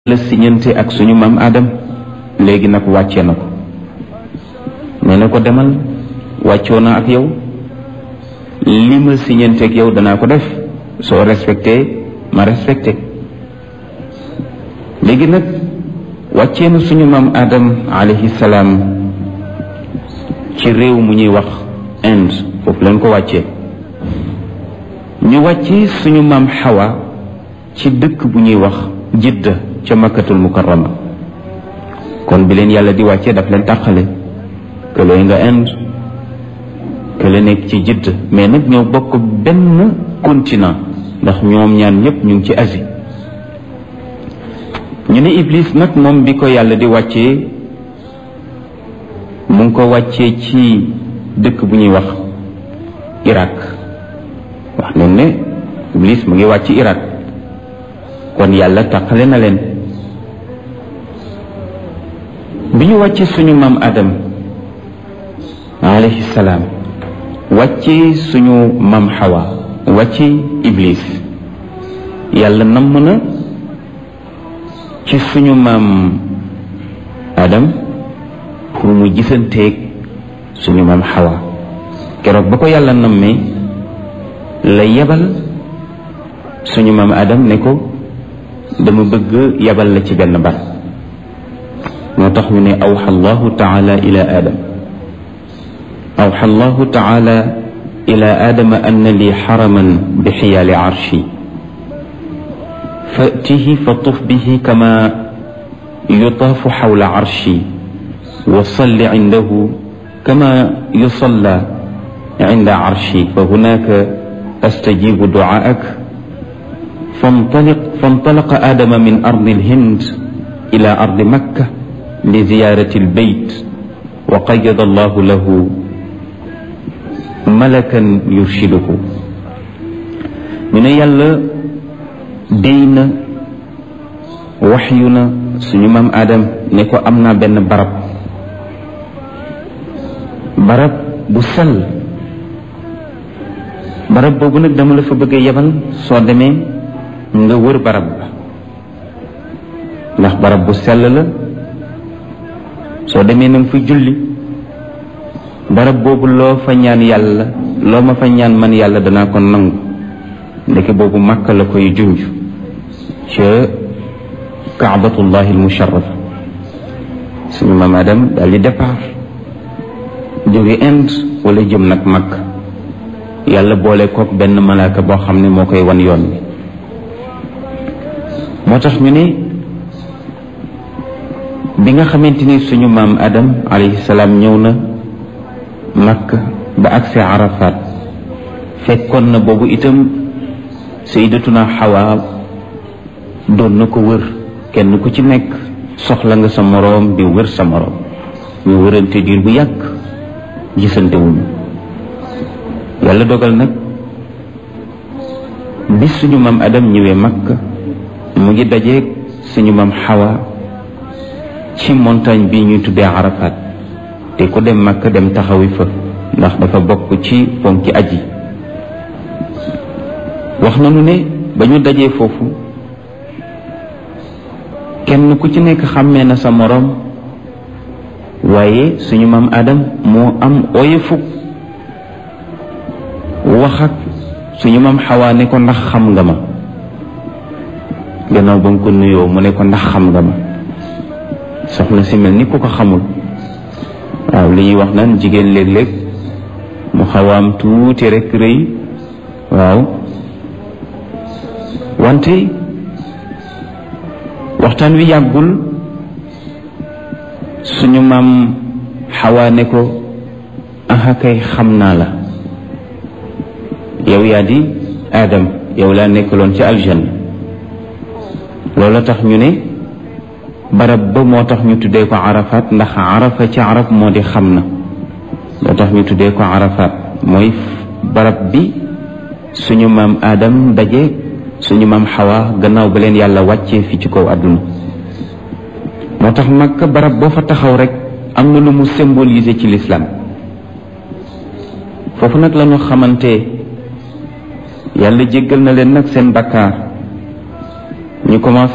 la siñante ak suñu maam Adam léegi nag wàcce na ko nee na ko demal wàccoo na ak yow li ma siñante ak yow danaa ko def soo respecté ma respecté léegi nag wàccee na suñu maam Adam alayhi salaam ci réew mu ñuy wax Inde foofu leen ko wàccee ñu wàccee suñu maam Hawa ci dëkk bu ñuy wax Jidda ca makkatul mukarrama kon bi leen yàlla di wàccee daf leen tàqale kële nga Inde kële nekk ci Jidda mais nag ñoo bokk benn continent ndax ñoom ñaan ñëpp ñu ngi ci Asie ñu ne Iblis nag moom bi ko yàlla di wàccee mu ngi ko wàccee ci dëkk bu ñuy wax Irak wax nañ ne Iblis mu ngi wàcc Irak kon yàlla taqale na leen bi ñu wàccee suñu maam Adam alayhi salaam wàccee suñu maam Hawa wàccee Iblis yàlla namm na ci suñu maam Adam pour mu gisanteeg suñu maam Hawa keroog ba ko yàlla nammee la yebal suñu maam Adam ne ko dama bëgg yabal la ci benn bar moo tax ñu ne awxa allahu taala ila adam awxa allahu taala ila adama anna li xaraman bi xiyaali arshi fatihi fa tuf bihi kama yutaafu xawla arshi wa salli cindahu kama yusalla cinda arshi fa hunaka astajibu ducaak فانطلق فانطلق آدم من أرض الهند إلى أرض مكة لزيارة البيت وقيض الله له ملكا يرشده من يلا دين وحينا سنمام آدم نكو أمنا بن برب برب بسل barab boobu nag dama la fa bëgg a yebal soo demee nga wër barab ba ndax barab bu sell la soo demee na nga fa julli barab boobu loo fa ñaan yàlla loo ma fa ñaan man yàlla danaa ko nangu ndeke boobu màkka la koy junj ca kaabatullahi almusharrafa suñu maam Adam daal di départ jóge Inde wala jëm nag Makka yàlla boole kook benn malaaka boo xam ne moo koy wan yoon bi moo tax ñu ne bi nga xamante ni suñu maam Adam alayhi salaam ñëw na Makka ba agsi Arafat fekkoon na boobu itam sayyidatuna Hawa doon na ko wër kenn ku ci nekk soxla nga sa moroom di wër sa moroom ñu wërante diir bu yàgg gisante wuñu yàlla dogal nag bi suñu maam Adam ñëwee Makka mu ngi dajeeg suñu maam Hawa ci montagne bi ñuy tuddee Arafat te ku dem Makka dem taxawi fa ndax dafa bokk ci ponki aji wax nañu ne ba ñu dajee foofu kenn ku ci nekk xàmmee na sa moroom waaye suñu maam Adam moo am oyefu wax ak suñu maam Hawa ne ko ndax xam nga ma gannaaw ba nga ko nuyoo mu ne ko ndax xam nga ma soxna si mel ni ku ko xamul waaw li ñuy wax naan jigéen léeg-léeg mu xawaam tuuti rek rëy waaw wante waxtaan wi yàggul suñu maam Hawa ne ko aha kay xam naa la yow yaa di Adam yow laa nekkaloon ci aljanna loolu tax ñu ne barab ba moo tax ñu tuddee ko Arafat ndax Arafa ci arab moo di xam na moo tax ñu tuddee ko Arafat mooy barab bi suñu maam Adam daje suñu maam Hawa gannaaw ba leen yàlla wàccee fi ci kaw àdduna moo tax Makka barab boo fa taxaw rek am na lu mu symboliser ci l'islam foofu nag la ñu xamante yàlla jéggal na leen nag seen bakkaar ñu commencé